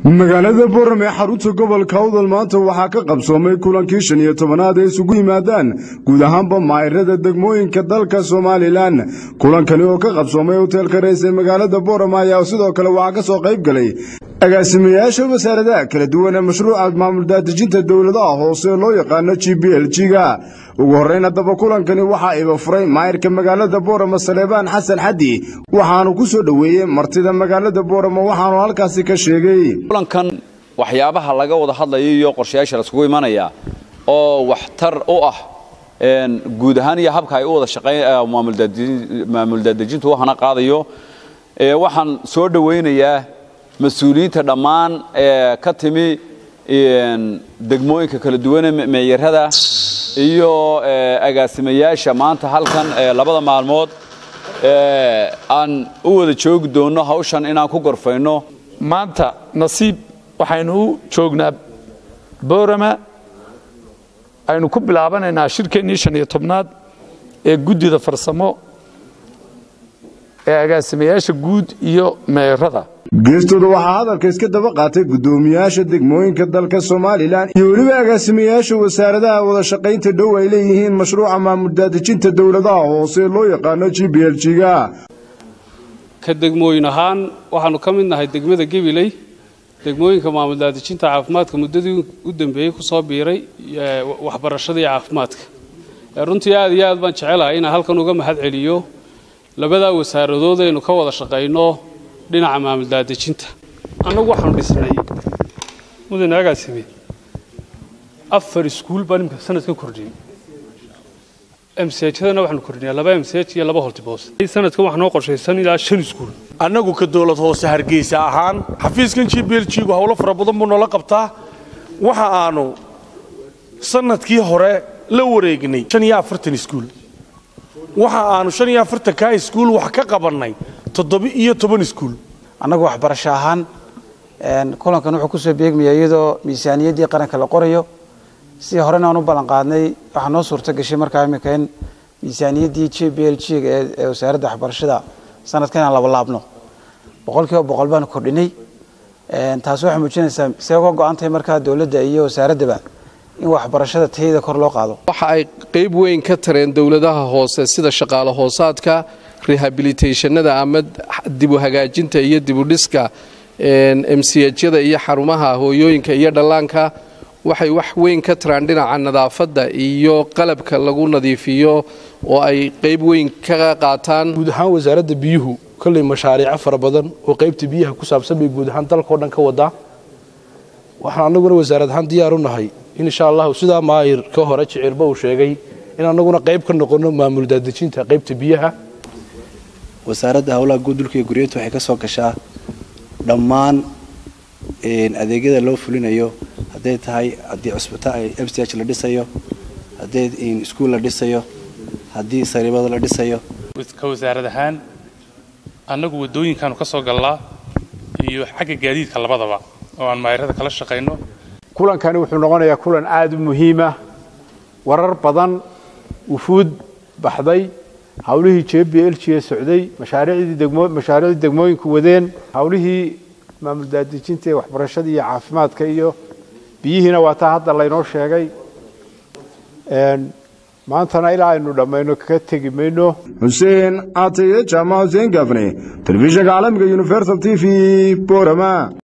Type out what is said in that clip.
magaalada boram ee xarunta gobolka awdal maanta waxaa ka qabsoomay kulankii shan iyo tobanaad ee isugu yimaadaan guud ahaanba maayirada degmooyinka dalka somalilan kulankani oo ka qabsoomay hoteelka reys ee magaalada boram ayaa sidoo kale waxaa ka soo qayb galay agaasimayaasha wasaaradaha kala duwan ee mashruuca maamul daadejinta dowladaha hoose loo yaqaano g b l g-ga ugu horreyn haddaba kulankani waxaa iba furay maayirka magaalada boorama saleebaan xasan xaddi waxaanu ku soo dhoweeyey martida magaalada boorama waxaanu halkaasi ka sheegay kulankan waxyaabaha laga wada hadlaya iyo qorshayaasha laiskugu imanaya oo waxtar u ah guud ahaan iyo habka ay u wada shaqeyn maamul daadejintu waxana qaadayo waxaan soo dhowaynayaa mas-uuliyiinta dhammaan ee ka timi degmooyinka kala duwane meeyarada iyo agaasimayaasha maanta halkan labada maalmood aan u wada joogi doonno hawshan inaan ku gorfayno maanta nasiib waxaynu u joognaa boorama aynu ku bilaabanaynaa shirkeennii shan iyo tobnaad ee guddida farsamo ee agaasimayaasha guud iyo meerada geestooda waxaa hadalka iska daba qaatay guddoomiyaasha degmooyinka dalka somalilan iyo weliba agaasimayaasha wasaaradaha wada shaqaynta dhow ay leeyihiin mashruuca maamul daadejinta dowladaha hoose loo yaqaano g b l g-ga ka degmooyin ahaan waxaanu ka mid nahay degmada gabiley degmooyinka maamul daadejinta caafimaadka muddadii u dambeeyey ku soo biiray waxbarashada iyo caafimaadka runtii aad iyo aad baan jecelahay inaan halkan uga mahad celiyo labadaa wasaaradood aynu ka wada shaqayno dhinaca maamul daadejinta annagu waxaanu dhisnay mudane agaasime afar iskuul baan imika sanadkan kordhiyey mchadana waxaanu kordhinaa laba mch iyo laba holtiboos sanadkan waxaa noo qorshaysan ilaa shan iskuul annagu ka dowlad hoose hargeysa ahaan xafiiskan g b l g-gu howlo fara badan buu noola qabtaa waxa aanu sanadkii hore la wareegnay shan iyo afartan iskuul waxa aanu shan iyo afartankaa iskuul wax ka qabannay toddoba-iyo toban iskuul annagu waxbarasho ahaan kulankan wuxuu kusoo beegmaya iyadoo miisaaniyaddii qaranka la qorayo si horena aan u ballan qaadnay waxaa noo suurto gashay markaa imika in miisaaniyaddii j b l g ee wasaaradda waxbarashada sanadkan inaan labalaabno boqol kiiba boqol baanu kordhinay taasi waxay muujinaysaa see uga go-an tahay markaa dowladda iyo wasaaraddaba in waxbarashada tayada kor loo qaado waxa ay qayb weyn ka tareen dowladaha hoose sida shaqaale hoosaadka rehabilitationada ama dibu hagaajinta iyo dibudhiska mchada iyo xarumaha hooyooyinka iyo dhallaanka waxay wax weyn ka taraan dhinaca nadaafadda iyo qalabka lagu nadiifiyo oo ay qayb weyn ka qaataan guud ahaan wasaaradda biyuhu kolley mashaariico fara badan oo qaybta biyaha ku saabsan bay guud ahaan dalkao dhan ka wadaa waxaan annaguna wasaarad ahaan diyaar u nahay in insha allahu sidaa maayir ka hore jicirba uu sheegay in annaguna qayb ka noqonno maamul daadejinta qaybta biyaha wasaaradda howlaha guud dhulka iyo guryeedta waxay ka soo gashaa dhammaan adeegyada loo fulinayo hadday tahay haddii cusbitaal mch la dhisayo haddii iskuul la dhisayo haddii sariibada la dhisayo ka wasaarad ahaan annagu waddooyinkaanu ka soo gallaa iyo xagga gaadiidka labadaba oo aan maayirada kala shaqayno kulankani wuxuu noqonayaa kulan aada u muhiima warar badan wufuud baxday hawlihii j b l g ee socday mashaariicdii degmooyinku wadeen hawlihii maamul daadejinta ee waxbarashada iyo caafimaadka iyo biyihiina waa taa hadda laynoo sheegay maantana ilaa aynu dhammayno ka tegi mayno xuseen aataye jaamac xuseen gaafne telefishinka caalamiga universal t v borama